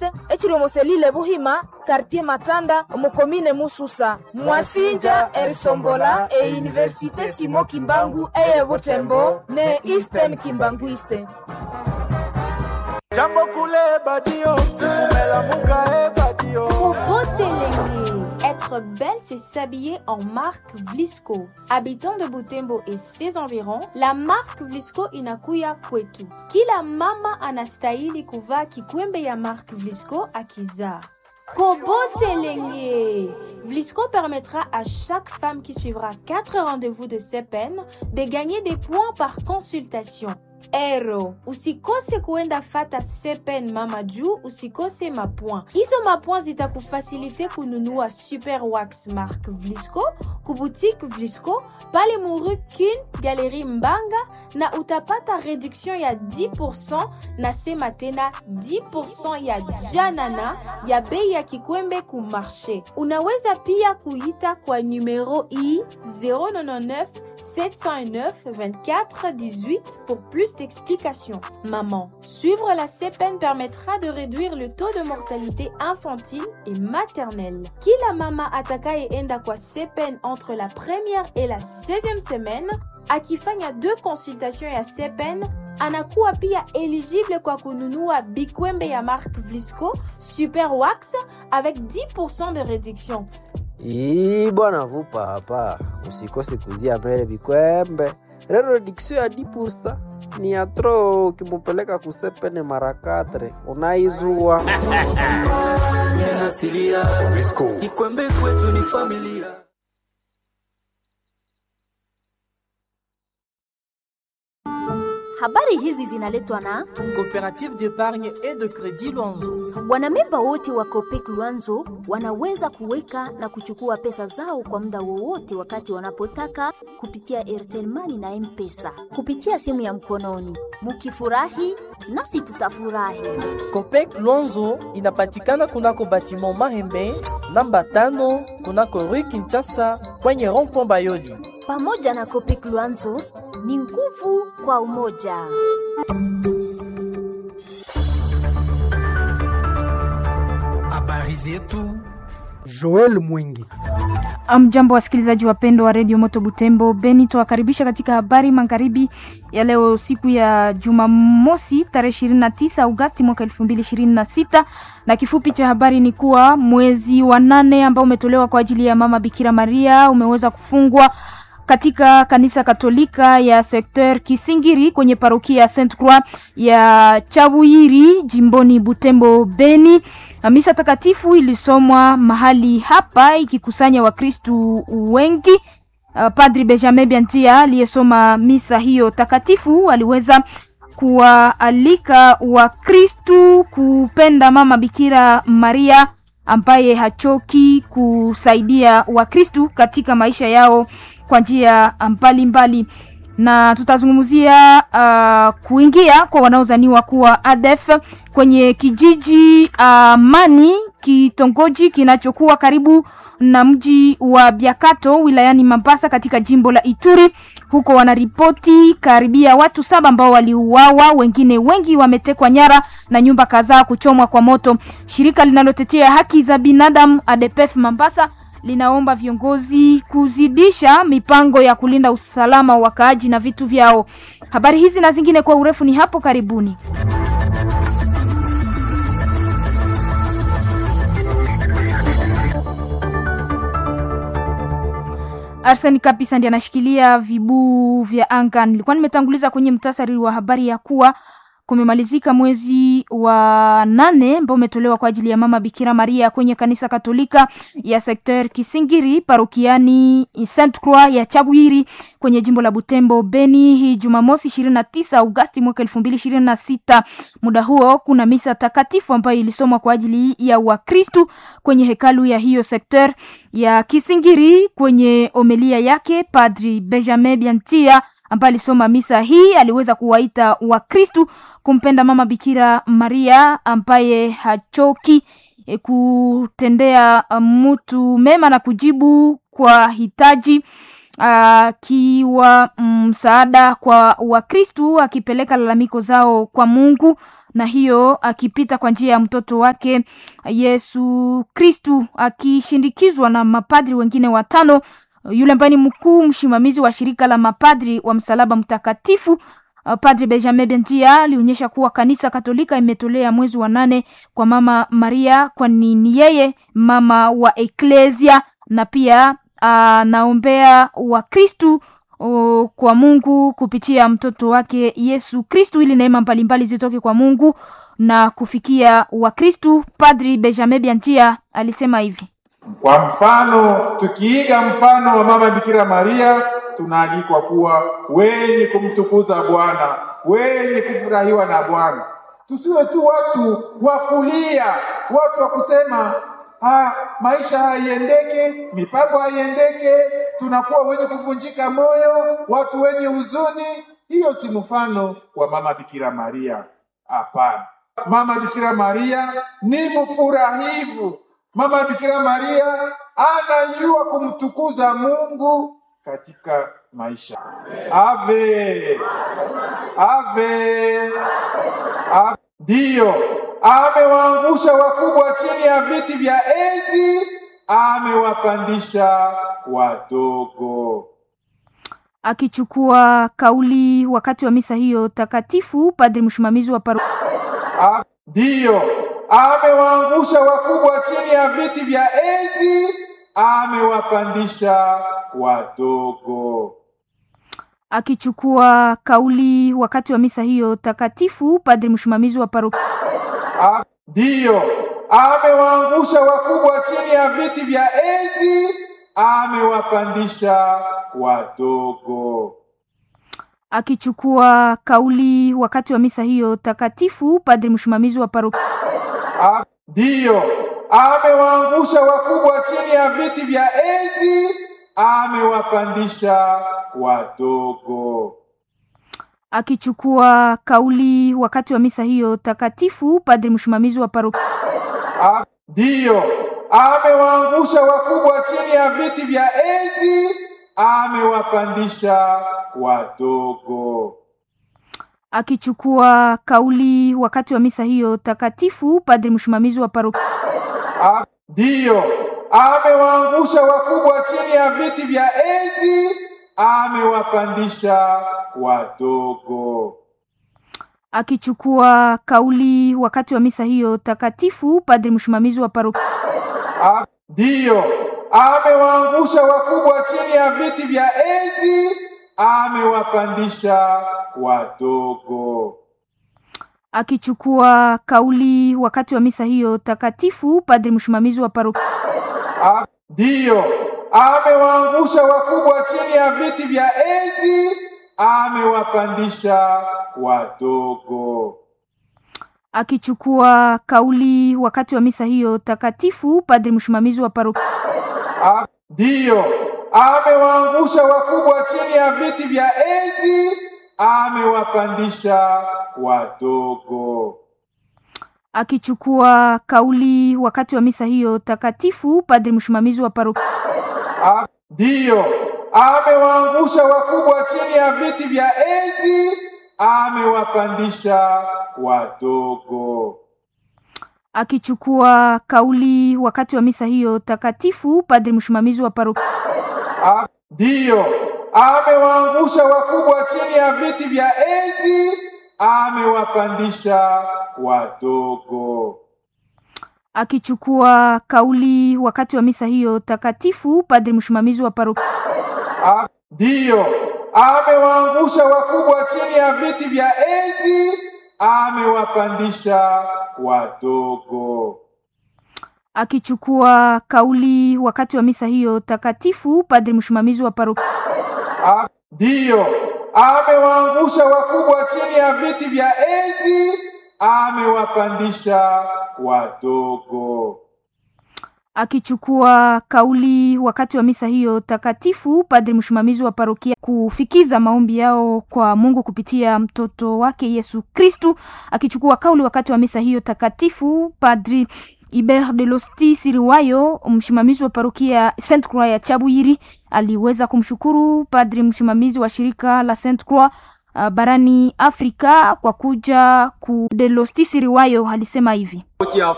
est echiliomoselile buhima quartier matanda mukomine mususa mwasinja erisombola e université simo kimbangu eye butembo ne eastern kimbanguiste jambo kule badio melamuka e badio Botelenge. Être belle, c'est s'habiller en marque Vlisco. Habitant de Butembo et ses environs, la marque Vlisco inakuya kwetu. Kila mama anastahili kuvaa kikwembe ya marque Vlisco akizaa. Kobotelenge. Vlisco permettra à chaque femme qui suivra 4 rendez-vous de CEPEN de gagner des points par consultation. Ero, usikose kuenda fata sepen mama juu usikose mapwa. Hizo mapwa zitakufasilite kununua Super Wax Mark Vlisco kuboutique Vlisco pale Muru Kin Galerie Mbanga na utapata reduction ya 10% na sema tena 10% ya janana ya bei ya kikwembe ku marché. Unaweza pia kuita kwa numero i 099 709 24 18 pour plus d'explications. Maman, suivre la CEPEN permettra de réduire le taux de mortalité infantile et maternelle. Kila mama atakayeenda kwa CEPEN entre la première et la 16e semaine akifanya deux consultations ya CEPEN anakuwa pia éligible kwa kununua bikwembe ya marque Vlisco Super Wax avec 10% de réduction. Ii bwana vupa hapa, usikose kuzia mbele vikwembe. Lero diksio ya dipusa ni ya tro, ukimupeleka kusepene mara katre unaizua asilia kikwembe kwetu ni familia Habari hizi zinaletwa na Coopérative d'épargne et de crédit Luanzo. wanamemba wote wa Copec Luanzo wanaweza kuweka na kuchukua pesa zao kwa muda wowote wakati wanapotaka kupitia Airtel Money na M-Pesa kupitia simu ya mkononi. Mukifurahi nasi tutafurahi. Copec Luanzo inapatikana kunako batiment Mahembe namba tano kunako Rue Kinshasa kwenye rond-point Bayoli. Pamoja na Copec Luanzo ni nguvu kwa umoja. habari zetu joel mwingi Mjambo wasikilizaji wapendwa wa redio Moto Butembo, Beni tuwakaribisha katika habari magharibi ya leo, siku ya Jumamosi tarehe 29 Agosti mwaka 2026 na kifupi cha habari ni kuwa mwezi wa nane ambao umetolewa kwa ajili ya mama Bikira Maria umeweza kufungwa katika kanisa Katolika ya Sekter Kisingiri kwenye parokia ya Saint Croix ya Chabuyiri jimboni Butembo Beni. Misa takatifu ilisomwa mahali hapa ikikusanya Wakristu wengi. Uh, Padri Benjamin Biantia aliyesoma misa hiyo takatifu aliweza kuwaalika Wakristu kupenda mama Bikira Maria ambaye hachoki kusaidia Wakristu katika maisha yao kwa njia mbalimbali na tutazungumzia uh, kuingia kwa wanaozaniwa kuwa ADF kwenye kijiji Amani, uh, kitongoji kinachokuwa karibu na mji wa Biakato wilayani Mambasa katika jimbo la Ituri. Huko wanaripoti karibia watu saba ambao waliuawa, wengine wengi wametekwa nyara na nyumba kadhaa kuchomwa kwa moto. Shirika linalotetea haki za binadamu ADPF Mambasa linaomba viongozi kuzidisha mipango ya kulinda usalama wa wakaaji na vitu vyao. Habari hizi na zingine kwa urefu ni hapo karibuni. Arseni Kapisa ndiye anashikilia vibuu vya anga. Nilikuwa nimetanguliza kwenye mtasari wa habari ya kuwa kumemalizika mwezi wa nane ambao umetolewa kwa ajili ya mama Bikira Maria kwenye kanisa Katolika ya Sekter Kisingiri parokiani Saint Croix ya Chabwiri kwenye jimbo la Butembo Beni, hii Jumamosi 29 Agosti mwaka 2026. Muda huo kuna misa takatifu ambayo ilisomwa kwa ajili ya Wakristu kwenye hekalu ya hiyo Sekter ya Kisingiri. Kwenye omelia yake Padri Benjamin Biantia ambaye alisoma misa hii aliweza kuwaita Wakristu kumpenda mama Bikira Maria ambaye hachoki e, kutendea mtu mema na kujibu kwa hitaji akiwa msaada kwa Wakristu akipeleka lalamiko zao kwa Mungu na hiyo akipita kwa njia ya mtoto wake Yesu Kristu akishindikizwa na mapadri wengine watano. Yule ambaye ni mkuu msimamizi wa shirika la mapadri wa msalaba mtakatifu uh, Padri Benjamin Benjia alionyesha kuwa kanisa Katolika imetolea mwezi wa nane kwa Mama Maria, kwani ni yeye mama wa eklesia na pia anaombea uh, Wakristu uh, kwa Mungu kupitia mtoto wake Yesu Kristu ili neema mbalimbali zitoke kwa Mungu na kufikia Wakristu. Padri Benjamin Benjia alisema hivi: kwa mfano, tukiiga mfano wa mama Bikira Maria, tunaalikwa kuwa wenye kumtukuza Bwana, wenye kufurahiwa na Bwana. Tusiwe tu watu wa kulia, watu wa kusema ha, maisha haiendeke, mipango haiendeke, tunakuwa wenye kuvunjika moyo, watu wenye huzuni. Hiyo si mfano wa mama Bikira Maria. Hapana, mama Bikira Maria ni mfurahivu. Mama Bikira Maria anajua kumtukuza Mungu katika maisha. Ave ave ave. Ndiyo, amewaangusha wakubwa chini ya viti vya enzi, amewapandisha wadogo. Akichukua kauli wakati wa misa hiyo takatifu, padri msimamizi wa paro ndiyo amewaangusha wakubwa chini ya viti vya enzi, amewapandisha wadogo. Akichukua kauli wakati wa misa hiyo takatifu, padri msimamizi wa paro ndiyo amewaangusha wakubwa chini ya viti vya enzi, amewapandisha wadogo. Akichukua kauli wakati wa misa hiyo takatifu, padri msimamizi wa paro ndiyo amewaangusha wakubwa chini ya viti vya enzi, amewapandisha wadogo. Akichukua kauli wakati wa misa hiyo takatifu, padri msimamizi wa paro ndiyo amewaangusha wakubwa chini ya viti vya enzi, amewapandisha wadogo. Akichukua kauli wakati wa misa hiyo takatifu, padri msimamizi wa paro ndiyo amewaangusha wakubwa chini ya viti vya enzi, amewapandisha wadogo. Akichukua kauli wakati wa misa hiyo takatifu, padri msimamizi wa paro ndiyo amewaangusha wakubwa chini ya viti vya enzi, amewapandisha wadogo. Akichukua kauli wakati wa misa hiyo takatifu, padri msimamizi wa paro ndiyo amewaangusha wakubwa chini ya viti vya enzi, amewapandisha wadogo. Akichukua kauli wakati wa misa hiyo takatifu, padri msimamizi wa paro ndiyo amewaangusha wakubwa chini ya viti vya enzi, amewapandisha wadogo. Akichukua kauli wakati wa misa hiyo takatifu, padri msimamizi wa paro ndiyo amewaangusha wakubwa chini ya viti vya enzi, amewapandisha wadogo. Akichukua kauli wakati wa misa hiyo takatifu, padri msimamizi wa paro ndiyo amewaangusha wakubwa chini ya viti vya enzi, amewapandisha wadogo. Akichukua kauli wakati wa misa hiyo takatifu, padri msimamizi wa paro ndiyo amewaangusha wakubwa chini ya viti vya enzi, amewapandisha wadogo. Akichukua kauli wakati wa misa hiyo takatifu, padri msimamizi wa paro ndiyo amewaangusha wakubwa chini ya viti vya enzi, amewapandisha wadogo. Akichukua kauli wakati wa misa hiyo takatifu, padri msimamizi wa parokia kufikiza maombi yao kwa Mungu kupitia mtoto wake Yesu Kristu. Akichukua kauli wakati wa misa hiyo takatifu, padri Iber de Losti Siriwayo, msimamizi wa parokia Saint Croix ya Chabwiri, aliweza kumshukuru padri msimamizi wa shirika la Saint Croix uh, barani Afrika kwa kuja ku Delostisi Riwayo alisema hivi.